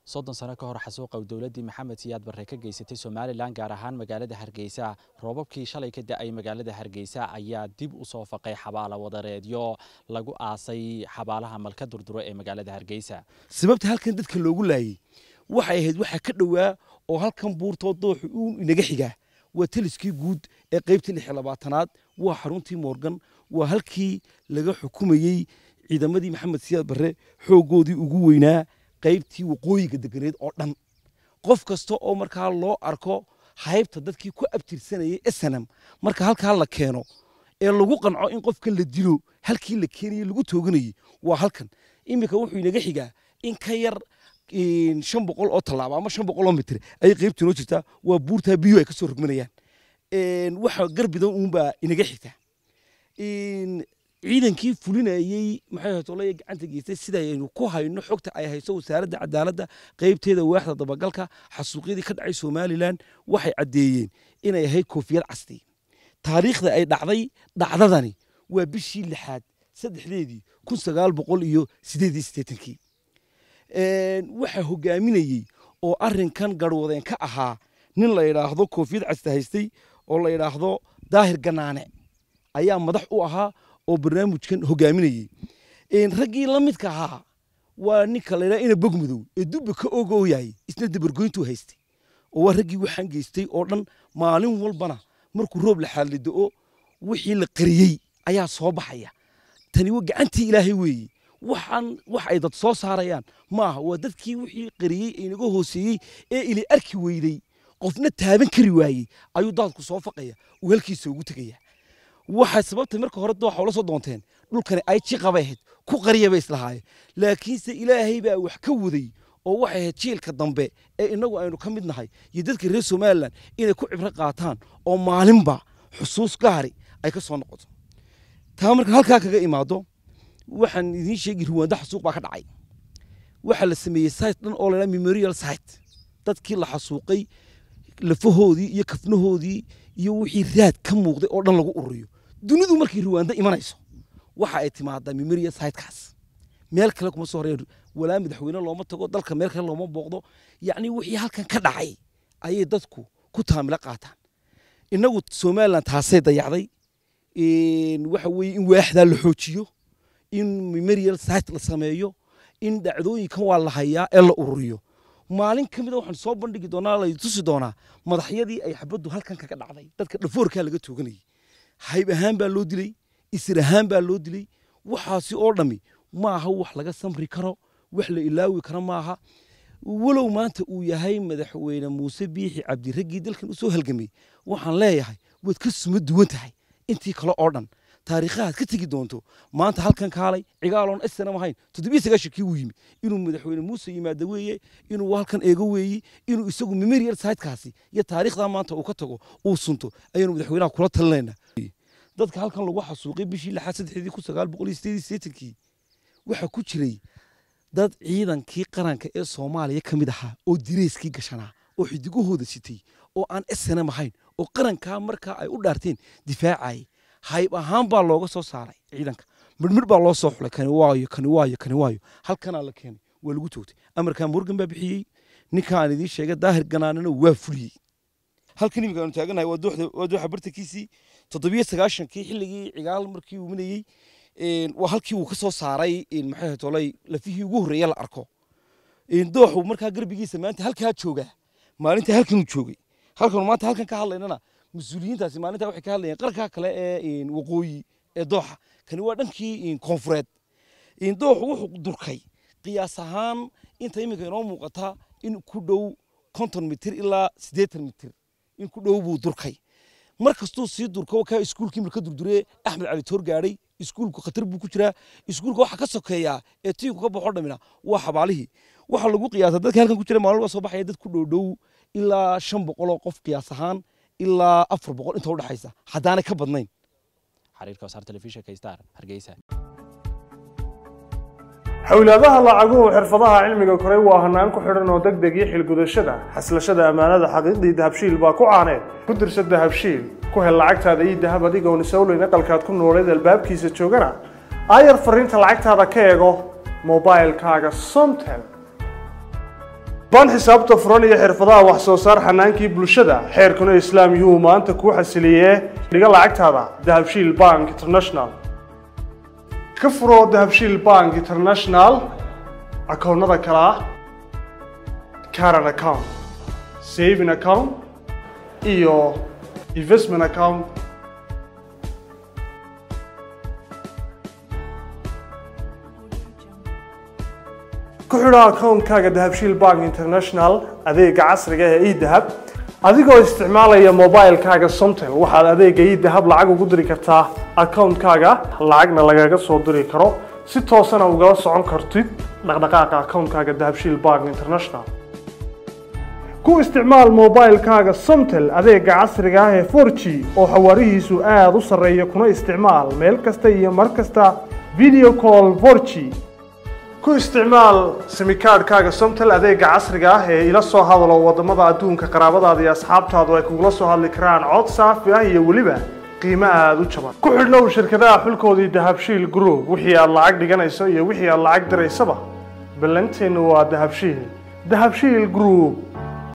soddon sano ka hor xasuuqa dowladdii maxamed siyaad barre ka geysatay somalilan gaar ahaan magaalada hargeysa roobabkii shalay ka da-ay magaalada hargeysa ayaa dib u soo faqay xabaala wadareedyo lagu aasay xabaalaha malka durduro ee magaalada hargeysa sababta halkan dadka loogu laayey waxay ahayd waxaa ka dhowaa oo halkan buurtoo dooxu uu inaga xigaa waa taliskii guud ee qaybtii lix iyo labaatanaad waa xaruntii moorgan waa halkii laga xukumayey ciidamadii maxamed siyaad barre xooggoodii ugu weynaa qaybtii waqooyiga deganeed oo dhan qof kasta oo markaa loo arko haybta dadkii ku abtirsanayay snm marka halkaa la keeno ee lagu qanco in qofkan la dilo halkii la keenayey lagu tooganayey waa halkan iminka wuxuu inaga xigaa in ka yar shan boqol oo tallaabo ama shan boqol oo mitir ayay qaybtii noo jirtaa waa buurtaa biyo ay ka soo rogmanayaan waxa garbidan uunbaa inaga xigtaa ciidankii fulinayey maxay hatolaya gacanta geystay sidaynu ku hayno xogta ay hayso wasaaradda cadaaladda qaybteeda waaxda dabagalka xasuuqyadii ka dhacay somalilan waxay caddeeyeen inay ahayd koofiyad casti taariikhda ay dhacday dhacdadani waa bishii lixaad saddexdeedii kun sagaal boqol iyo sideed iyo siddeetankii waxaa hogaaminayey oo arrinkan garwadeen ka ahaa nin la yidhaahdo koofiyad casta haystay oo la yidhaahdo daahir ganaane ayaa madax u ahaa oo barnaamijkan hogaaminayey raggii la midka ahaa waa ninka la yidhaha ina bogmadow ee dubba ka ogooyay isna dabargoyntuu haystay oo waa raggii waxaan geystay oo dhan maalin walbana markuu roob la xaallido-o wixii la qariyey ayaa soo baxaya tani waa gacantii ilaahay weeye waxaan wax ay dad soo saarayaan maaha waa dadkii wixii qariyey ee inaga hooseeyey ee ili arki weyday qofna taaban kari waayey ayuu daadku soo faqaya uu halkiisa ugu tegaya waxay sababtay marka hore dooxa ula soo doonteen dhulkani ay jiqabay ahayd ku qariya bay islahaayeen laakiinse ilaahay baa wax ka waday oo waxay ahayd jiilka dambe ee innagu aynu ka mid nahay iyo dadka reer somalilan inay ku cibro qaataan oo maalinba xusuus gaari ay ka soo noqoto taa marka halkaa kaga imaado waxaan idiin sheegi ruwaanda xasuuq baa ka dhacay waxaa la sameeyey site dhan oo la memorial site dadkii la xasuuqay lafahoodii iyo kafnahoodii iyo wixii raad ka muuqday oo dhan lagu ururiyo dunidu markay ruwaanda imanayso waxa ay timaadaa memorial sitekaas meel kale kuma soo horeen walaa madaxweyne looma tago dalka meel kale looma booqdo yacni wixii halkan ka dhacay ayay dadku ku taamilo qaataan innagu somaliland taasay dayacday waxa weeye in waaxdaa la xoojiyo in memorial site la sameeyo in dhacdooyinkan waa la hayaa ee la ururiyo maalin ka mida waxaan soo bandhigi doonaa la tusi doonaa madaxyadii ay xabaddu halkan kaga dhacday dadka dhafoorkaa laga tooganayay hayb ahaan baa loo dilay isir ahaan baa loo dilay waxaasi oo dhammi maaha wax laga samri karo wax la ilaawi karo maaha walow maanta uu yahay madaxweyne muuse biixi cabdi raggii dalkan usoo halgamay waxaan leeyahay waad ka suma duwan tahay intii kale oo dhan taariikhahaad ka tegi doonto maanta halkan kaalay cigaaloon snam ahayn toddobiyo sagaashankii uu yimi inuu madaxweyne muuse yimaado weeye inuu halkan eego weeye inuu isagu memorial sitekaasi iyo taariikhdaa maanta uu ka tago uu sunto ayaanu madaxweynaha kula talinayna dadka halkan lagu xasuuqay bishii lixaad saddexdii kun sagaal boqol iyo sideed iyo siddeetankii waxaa ku jiray dad ciidankii qaranka ee soomaaliya ka mid ahaa oo direyskii gashanaa oo xidigahooda sitay oo aan snm ahayn oo qarankaa markaa ay u dhaarteen difaacayay hayb ahaan baa looga soo saaray ciidanka midhmidh baa loo soo xulay kani waayo kani waayo kani waayo halkanaa la keenay waa lagu toogtay amarkaa morgan baa bixiyey ninkaan idiin sheegay daahir ganaanana waa fuliyey halkan iminka aanu taaganahay waa dooxa bartankiisii toddobiyo sagaashankii xilligii cigaal markii uu minayey waa halkii uu ka soo saaray maxay tolay lafihii ugu horreeya la arko dooxu markaa garbigiisa maanta halkaa joogaa maalinta halkanuu joogay halkanu maanta halkan ka hadlaynana mas-uuliyiintaasi maalinta waxay ka hadlayeen qarkaa kale ee waqooyi ee dooxa kani waa dhankii koonfureed dooxu wuxuu durkay qiyaas ahaan inta iminka inoo muuqata in ku dhow konton mitir ilaa siddeetan mitir in ku dhow buu durkay mar kastuu sii durko kaa iskuulkii marka durduree axmed cali toor gaadhay iskuulku khatar buu ku jiraa iskuulka waxa ka sokeeyaa ee tiinku ka baxo dhamina waa xabaalihii waxaa lagu qiyaasa dadka halkan ku jira maalin waa soo baxaya dad ku dhowdhow ilaa shan boqol oo qof qiyaas ahaan ilaa afar boqol inta udhexaysa haddaanay ka badnayn xariirka wasaar telefishinka star hargeysa xowlaadaha lacaguhu xirfadaha cilmiga koray waa hanaan ku xidhan oo deg deg iyo xilgudashada xaslashada ammaanada xaqiiqdii dahabshiil baa ku caaneed ku dirsa dahabshiil ku hel lacagtaada iyo dahab adigoon isowleyn aqalkaad ku nooleed albaabkiisa joogana aayar fariinta lacagtaada ka eego mobailkaaga somtel baan xisaabta furan iyo xirfadaha wax soo saar xanaankii bulshada xeerkuna islaam yuu maanta kuu xasiliyee dhiga lacagtaada dahabshiil bank international ka furo dahabshiil bank international akoonnada kale ah caran account saving account iyo investment account ku xidho akoonkaaga dahabshiil bank international adeega casriga ee edahab adigoo isticmaalaya mobilekaaga somtel waxaad adeega edahab lacag ugu diri kartaa akoonkaaga lacagna lagaga soo diri karo si toosana ugala socon kartid dhaqdhaqaaqa akoonkaaga dahabshiil bank international ku isticmaal mobilekaaga somtel adeega casriga ah ee 4g oo xawaarihiisu aada u sarreeya kuna isticmaal meel kasta iyo mar kasta video call 4g ku isticmaal simikaadhkaaga somtel adeega casriga ah ee ila soo hadalo wadamada adduunka qaraabadaada iyo asxaabtaadu ay kugula soo hadli karaan cod saafi ah iyo weliba qiimo aada u jaban ku xidhnow shirkadaha xulkoodii dahabshiil group wixii aad lacag dhiganayso iyo wixii aad lacag diraysaba ballanteennu waa dahabshiil dahabshiil group